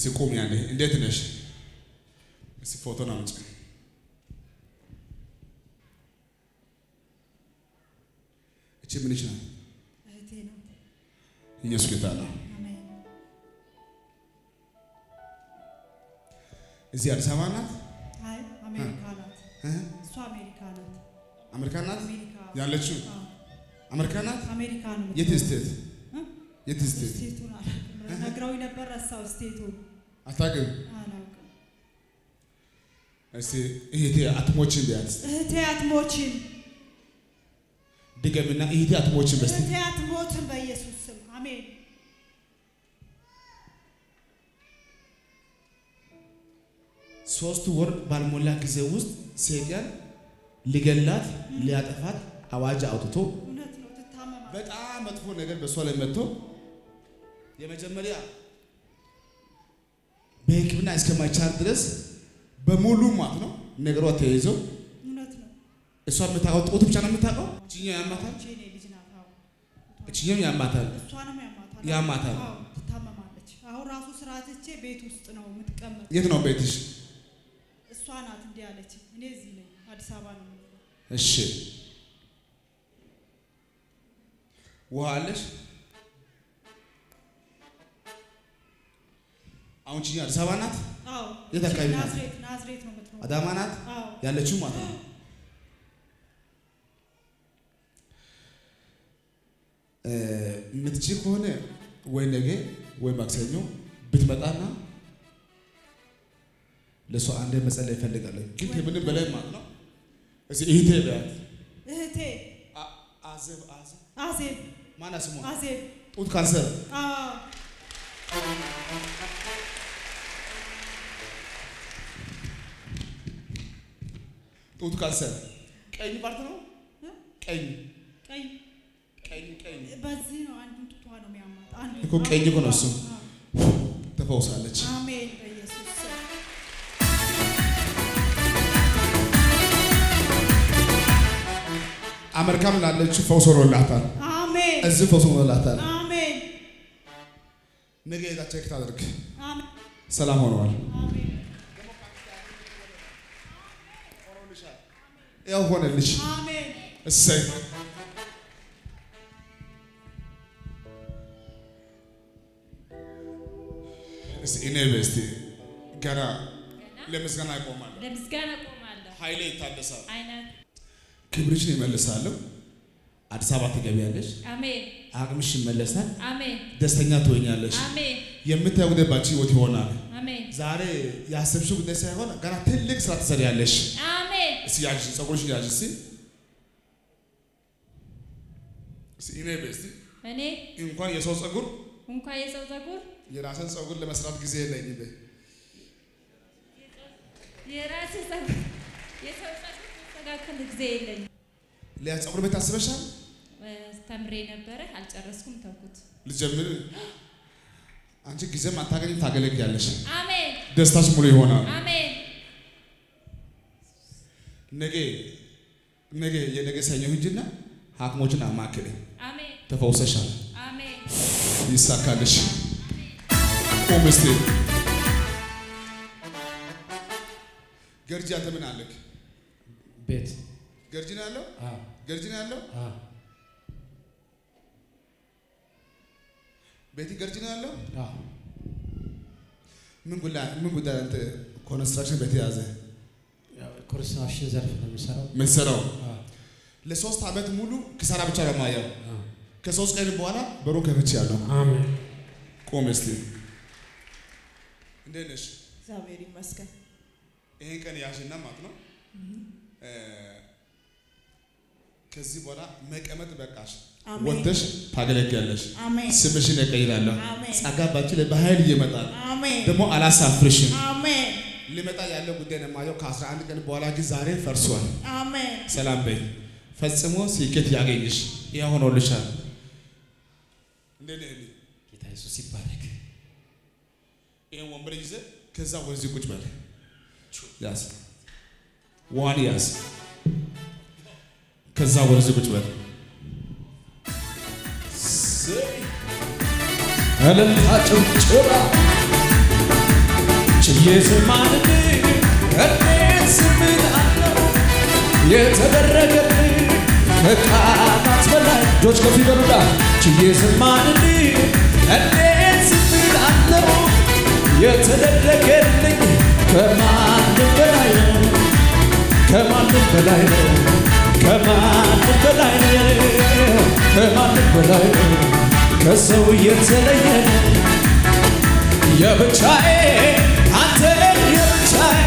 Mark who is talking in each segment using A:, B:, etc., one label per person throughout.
A: እስቲ ቁም ያለ እንዴት ነሽ? እስቲ ፎቶን አምጪ። እቺ ምንሽ ናት?
B: እህቴ ናት።
A: ኢየሱስ ጌታ ነው።
B: አሜን።
A: እዚህ አዲስ አበባ ናት?
B: አይ አሜሪካ ናት።
A: እህ?
B: እሷ አሜሪካ ናት።
A: አሜሪካ ናት
B: አሜሪካ
A: ያለችው?
B: አዎ፣
A: አሜሪካ ናት?
B: አሜሪካ ነው።
A: የት ስቴት?
B: እ?
A: የት ስቴት?
B: ስቴቱን አላውቅም። ነግረውኝ ነበር ረሳው። ስቴቱን
A: አታውቅም?
B: አላውቅም።
A: እስቲ እህቴ አትሞችም ቢያት
B: እህቴ አትሞችም።
A: ድገምና እህቴ አትሞችም በስቲ
B: እህቴ አትሞትም በኢየሱስ ስም አሜን።
A: ሶስት ወር ባልሞላ ጊዜ ውስጥ ሰይጣን ሊገላት ሊያጠፋት አዋጅ አውጥቶ
B: እውነት ነው። ትታመማለች።
A: በጣም መጥፎ ነገር በእሷ ላይ መጥቶ የመጀመሪያ በሕክምና እስከማይቻል ድረስ በሙሉ ማለት ነው ነገሯ ተይዞ
B: እውነት ነው።
A: እሷ የምታውቀው ጡት ብቻ ነው የምታውቀው። እችኛው ያማታል፣
B: እቺ እኔ ልጅ ናት። አዎ፣
A: እችኛው ያማታል።
B: እሷንም ያማታል።
A: ያማታል።
B: አዎ፣ ትታመማለች። አሁን ራሱ ስራ ትቼ ቤት ውስጥ ነው የምትቀመጥ።
A: የት ነው ቤትሽ?
B: እሷ ናት እንዲህ አለች። እኔ እዚህ ነኝ፣ አዲስ አበባ ነው የምኖረው።
A: እሺ ውሃ አለሽ? አሁን ችኛ አዲስ አበባ ናት፣
B: አዎ፣
A: የት አካባቢ ናት?
B: ናዝሬት ናዝሬት ነው የምትኖረው።
A: አዳማ ናት
B: አዎ፣
A: ያለችው ማለት ነው። እ፣ የምትችል ከሆነ ወይ ነገ ወይ ማክሰኞ ብትመጣና ለእሷ አንድ መጸለይ እፈልጋለሁ። ግን ከምንም በላይ ማለት ነው እስኪ እህቴ በያት
B: እህቴ
A: አ- አዘብ አዘብ
B: አዜብ
A: ማና ስሟ
B: አዜብ
A: ጡት ካንሰር
B: አዎ
A: ጡት ካንሰር ቀኝ ፓርት ነው
B: እ?
A: ቀኝ
B: ቀኝ
A: ቀኝ ቀኝ
B: በዚህ ነው አንዱን ጡቷ ነው የሚያማት። አንዱ
A: እኮ ቀኝ እኮ ነው እሱ።
B: አዎ።
A: ተፈውሳለች።
B: አሜን በኢየሱስ ስም
A: አሜሪካም ላለችው ፈውስ ሆኖላታል።
B: አሜን
A: እዚህ ፈውስ ሆኖላታል።
B: አሜን
A: ነገ ሄዳ ቼክ ታደርግ።
B: አሜን
A: ሰላም ሆነዋል።
B: አሜን
A: ያው ሆነልሽ።
B: አሜን
A: እሰይ እስቲ እኔ በስቲ ገና ለምስጋና ይቆማል።
C: ለምስጋና ቆማለሁ።
A: ኃይሌ ይታደሳል።
C: አይነት
A: ክብርሽን ይመልሳለሁ። አዲስ አበባ ትገቢያለሽ።
C: አሜን
A: አቅምሽ ይመለሳል።
C: አሜን
A: ደስተኛ ትሆኛለሽ።
C: አሜን
A: የምታየው ጉዳይ ባንቺ ህይወት ይሆናል።
C: አሜን
A: ዛሬ ያሰብሽው ጉዳይ ሳይሆን ገና ትልቅ ስራ ትሰሪያለሽ።
C: አሜን
A: እስቲ ያዥ፣ ፀጉርሽን ያዥ። እስቲ እስቲ እኔ በስቲ
C: እኔ
A: እንኳን የሰው ፀጉር
C: እንኳን የሰው ፀጉር
A: የራስን ፀጉር ለመስራት ጊዜ የለኝም። በይ።
C: የራሴ ፀጉር የሰው ፀጉር መስተካከል ጊዜ የለኝም።
A: ሌላ ፀጉር ቤት አስበሻል?
C: እ፣ ተምሬ ነበረ አልጨረስኩም፣ ተውኩት።
A: ልጀምር። አንቺ ጊዜም አታገኝም፣ ታገለግያለሽ።
C: አሜን
A: ደስታሽ ሙሉ ይሆናል።
C: አሜን
A: ነገ ነገ የነገ ሰኞ ሂጂና ሐኪሞችን አማክሪ።
C: አሜን
A: ተፈውሰሻል።
C: አሜን
A: ይሳካልሽ። ቁም እስቲ። ገርጂ አንተ ምን አለክ?
D: ቤት
A: ገርጂ ነው ያለው?
D: አዎ፣
A: ገርጂ ነው ያለው?
D: አዎ፣
A: ቤቲ ገርጂ ነው ያለው?
D: አዎ።
A: ምን ጉዳይ ምን ጉዳይ አንተ ኮንስትራክሽን ቤት የያዘ
D: ያው ኮንስትራክሽን ዘርፍ ነው የሚሰራው።
A: የምትሰራው
D: አዎ፣
A: ለሶስት ዓመት ሙሉ ኪሳራ ብቻ ነው የማየው።
D: አዎ።
A: ከሶስት ቀን በኋላ በሩ ከፍቼ ያለው
D: አሜን።
A: ቆም እስቲ። እንዴት ነሽ?
B: እግዚአብሔር ይመስገን
A: ይሄን ቀን ያዥና ማለት ነው እ፣ ከዚህ በኋላ መቀመጥ በቃሽ።
B: አሜን።
A: ወጥተሽ ታገለግያለሽ።
B: አሜን
A: ስምሽን እቀይራለሁ።
B: አሜን።
A: ጸጋ ባንቺ ላይ በኃይል ይመጣል።
B: አሜን
A: ደግሞ አላሳፍርሽም።
B: አሜን
A: ሊመጣ ያለው ጉዳይ ነው የማየው። ከ11 ቀን በኋላ ግን ዛሬ ፈርሷል።
B: አሜን
A: ሰላም በይ። ፈጽሞ ስኬት ያገኝሽ። ይህ ሆኖልሻል። እንዴት ነህ? እኔ
D: ጌታ ኢየሱስ ይባረክ።
A: ይህን ወንበር ይዘህ ከዛ ወደዚህ ቁጭ በል። ያዝ፣ ዋን ያዝ፣ ከዛ ወደዚህ ቁጭ በል።
D: እልልታ ጭብጨባ
E: ችዬ ዝም አልልም እንዴት ዝም እላለሁ የተደረገልኝ ከቃላት በላይ እጆች ከፍ ይበሉና ችዬ ዝም አልልም እንዴት ዝም እላለሁ የተደረገልኝ ከማንም በላይ ነው ከማንም በላይ ነው ከማንም በላይ ነው ከማንም በላይ ነው ከሰው የተለየ ነው የብቻዬ አንተ የብቻዬ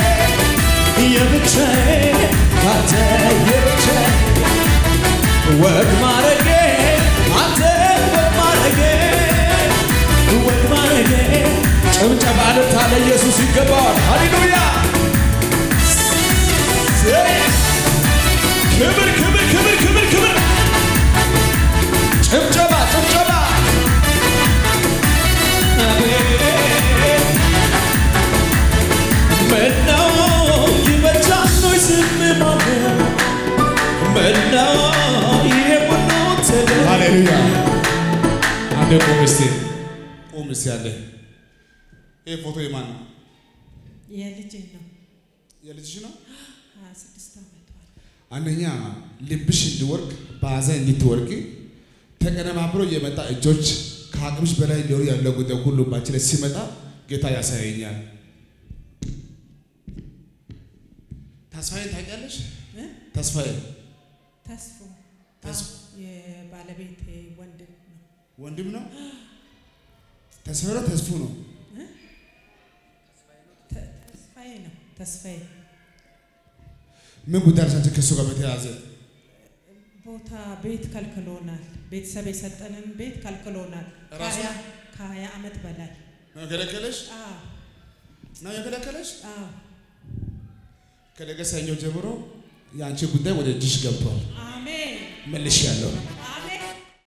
E: የብቻዬ አንተ የብቻዬ ወግ ማረጌ አንተ ወግ ማረጌ ወግ ማረጌ ጭብጨባ ልታ ለኢየሱስ ይገባዋል። ሃሌሉያ ክብር ክብር ክብር ክብር ክብር ጭብጨባ ጭብጨባ ምነው ይበጃል ወይ ዝም ማለት ምነው ይሄ ሁሉ ተደረገ
A: ሃሌሉያ አንዴ ቁም እስቲ ቁም እስቲ አለ ይህ ፎቶ የማን ነው?
B: የልጄ ነው።
A: የልጅሽ ነው?
B: ሀያ ስድስት ዓመቷ
A: አንደኛ ልብሽ እንዲወርቅ በሐዘን እንድትወርቂ ተቀነባብሮ የመጣ እጆች ከአቅምሽ በላይ ሊሆኑ ያለው ጉዳይ ሁሉ ባንቺ ላይ ሲመጣ ጌታ ያሳየኛል። ተስፋዬን ታውቂያለሽ?
B: እ?
A: ተስፋዬ
B: ተስፎ
A: ተስፎ።
B: አዎ፣ የባለቤቴ ወንድም ነው።
A: ወንድም ነው። ተስፋዬ ነው ተስፉ ነው።
B: ተ- ተስፋዬ ነው። ተስፋዬ
A: ምን ጉዳይ አለሽ አንቺ ከእሱ ጋር በተያያዘ?
B: ቦታ ቤት ከልክሎናል። ቤተሰብ የሰጠንን ቤት ከልክሎናል።
A: ራሱ?
B: ከሀያ ከሀያ ዓመት በላይ
A: ነው የከለከለሽ?
B: አዎ፣
A: ነው የከለከለሽ?
B: አዎ።
A: ከነገ ሰኞ ጀምሮ የአንቺ ጉዳይ ወደ እጅሽ ገብቷል።
B: አሜን
A: መልሽ ያለው